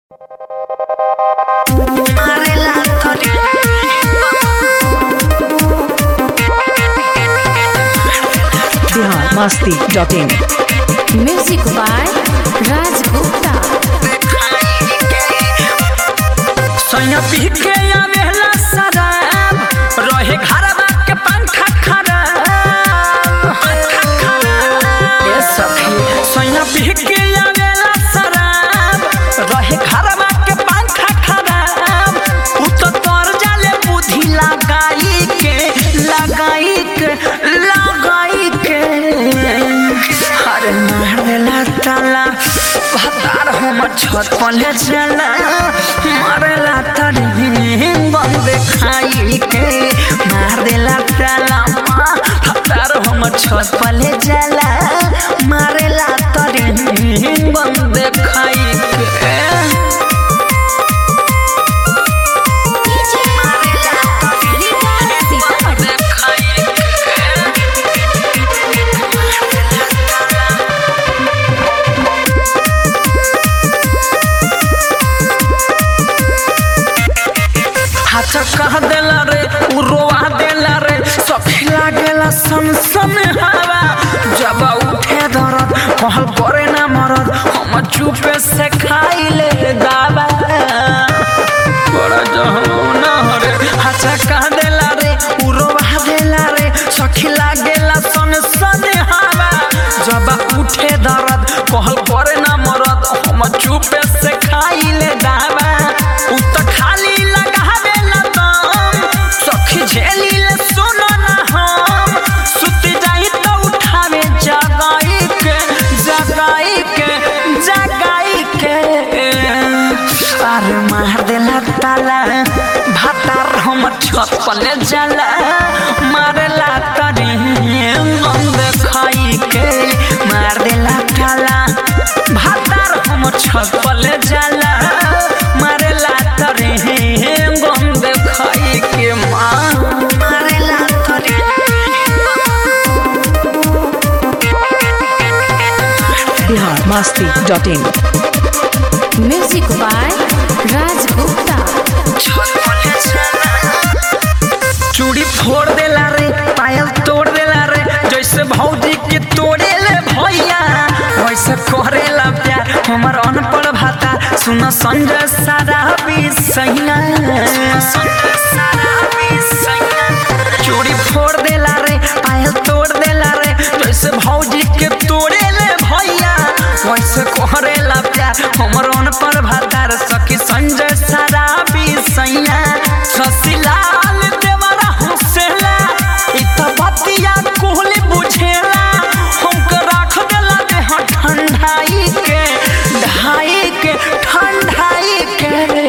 Bihar Masti dot in music by Raj Gupta सैया पी के आवेला सदाब रहे घरवा के पंखा खराब ए सखी सैया पी के आवेला सदाब रहे घरवा के पंखा खराब उ तो तोर जाले बुद्धि लगाई के लगाई के लगाई के अरे मारेला ताला भतार हम छत पले चला मारेला तरी बंद खाई के मारेला ताला भतार हम छत पले चला मारेला तरी बंद खाई के हाथ कह देला रे उ रोआ देला रे सखी लागेला सन सन हवा जब उठे दरद कहल करे ना मरद हम चुपे से खाई ले दावा बड़ा जहना रे हाथ कह देला रे उ रोआ देला रे सखी लागेला सन सन हवा जब उठे दरद कहल करे ना मरद हम चुपे से खाई ले दावा उ त खाली लगावेला दम सखी झेली ले सुनो ना हम सुत जाई तो उठावे जगाई के जगाई के जगाई के अरे मार देला ताला भातार हम छत पले जाला मारेला तरी गंद खाई के मार देला ताला भातार हम छत पले जाला मारेला तरी गंद खाई के माँ मारेला तरी Bihar Masti dot in music by Raj Gupta चूड़ी फोड़ देला रे पायल तोड़ देला रे जैसे भौजी के तोड़े ले भैया वैसे करेला प्यार हमर अनपढ़ भाता सुन संजय सारा भी सैया चूड़ी फोड़ देला रे पायल तोड़ देला रे जैसे भौजी के तोड़े ले भैया वैसे करेला प्यार हमर अनपढ़ भाता रे सखी संजय सारा भी सैया ससीलाल देवरा हुसेला इ त बतिया कोहली बुझेला हमके राख देला देह ठंडाई के ढाई के ठंडाई के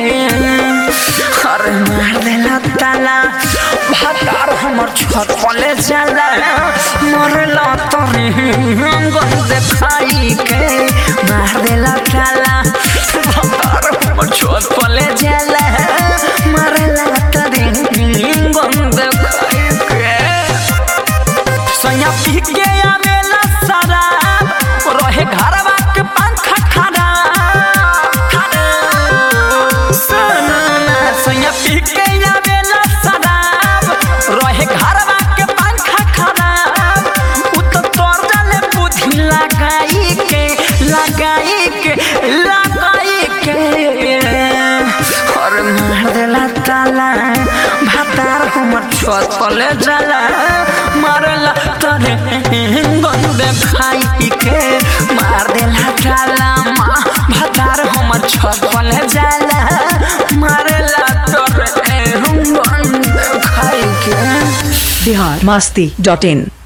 अरे मार देला ताला भातार हमर छत पले जाला मरला तरी गंद खाई के मार देला ताला भातार हमर छत पले जाला मरला तरी गंद खाई के सैया पी के आवेला शराब रहे घरवा के पंखा खराब सुनना सैया पी के आवेला शराब रहे घरवा के पंखा खराब उ तो तोर जाले बुद्धि लगाई के लगाई के लगाई के और मार देला ताला भातार हमर छत पले जाला मारला तरे गंद खाई के मार देला ताला माँ भातार हमर छत पले जाला मारला तरे गंद खाई के बिहार मस्ती डॉट इन